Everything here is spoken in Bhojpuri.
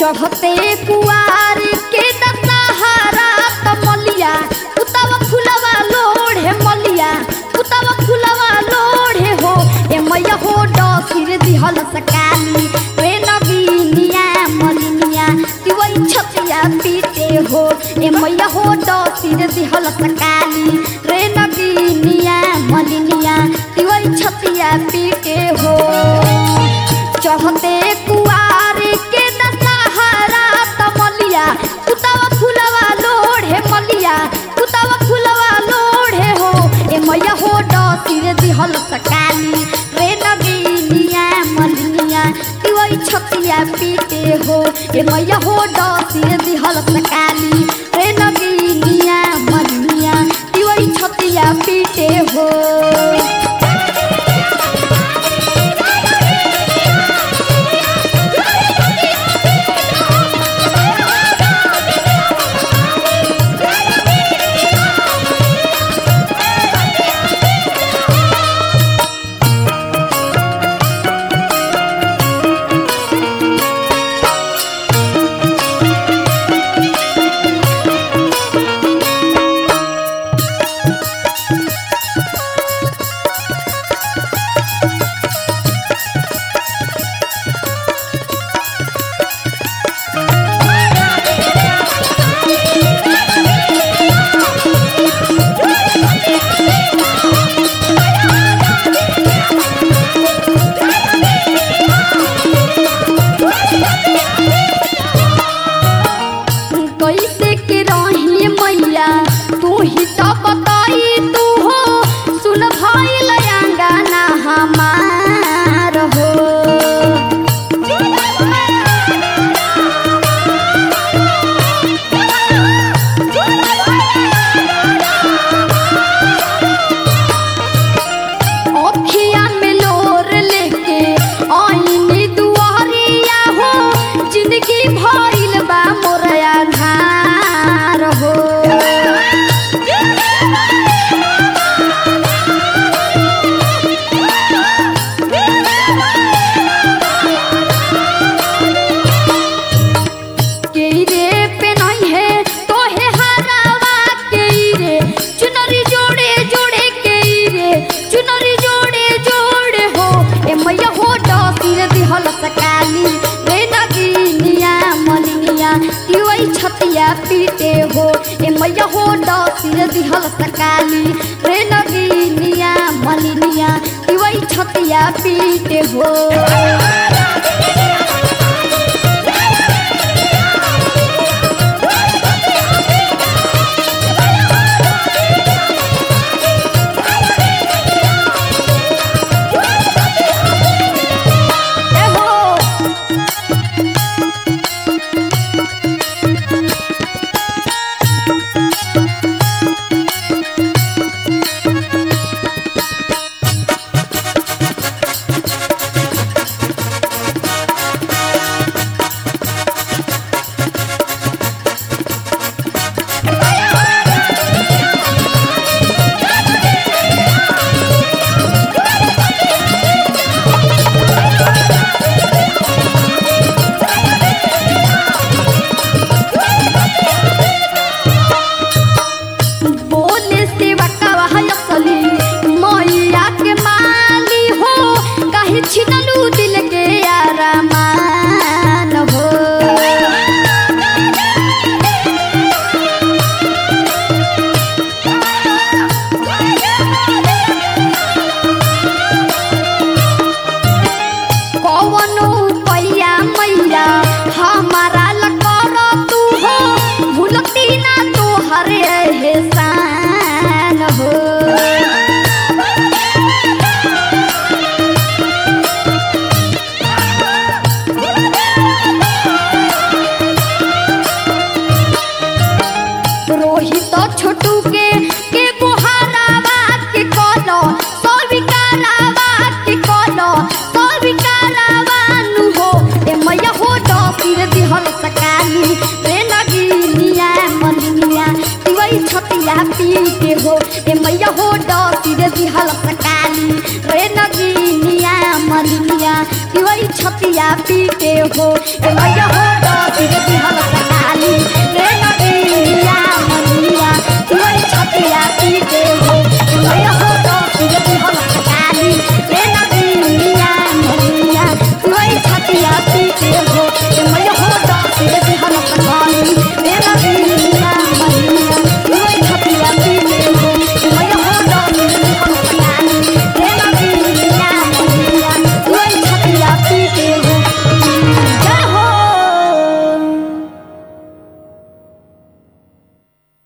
चढ़ते कुआर के दशहरा तमलिया उतवा फुलवा लोढ़े मलिया उतवा फुलवा लोढ़े हो ए मैया हो डसिर दिहल सकाली रे नगीनिया मलिनिया तिवई छतिया पीटे हो ए मैया हो डसिर दिहल सकाली रे नगीनिया मलिनिया तिवई छतिया पीटे हो चढ़ते कुआर के दशहरा तमलिया कुतवा फुलवा लोढ़े मलिया कुतवा फुलवा लोढ़े हो ए मैया हो डसिर दिहल सकाली रे नगीनिया मलिनिया तिवई छतिया पीटे हो ए मैया हो डसिर दिहल सकाली रे नगीनिया मलिनिया तिवई छतिया पीटे हो कैसे के रही मैया तू ही तो बताई तू हो सुन भाई लयांगाना हमार हो अखिया में लोर लेके आईनी दुआरिया हो जिंदगी भइल बा मोरया धार हो के रे पे नहीं है तो है हरावा के रे चुनरी जोड़े जोड़े के रे चुनरी जोड़े जोड़े हो ए मैया हो डसिर दिहल सकाली रे नगीनिया मलिनिया तिवई छतिया पीटे हो ए मैया हो डसिर दिहल सकाली रे नगीनिया मलिनिया तिवई छतिया पीटे हो एहो बोले से बकवा हयसली मैया के माली हो काहे छिनलू दिल के आरामान हो कौनो पैया मैया हमारा लकर तू हो भूलती ना तो हरे एहसान हो रोहित छोटू के के बुहारावा के कोनो सविकारावा के कोनो सविकारावा नु हो ए मैया हो डसिर दिहल सकाली रे नगीनिया मलिनिया तिवई छतिया पीटे हो ए मैया हो डसिर दिहल सकाली रे नगीनिया मलिनिया तिवई छतिया पीटे हो ए मैया हो डसिर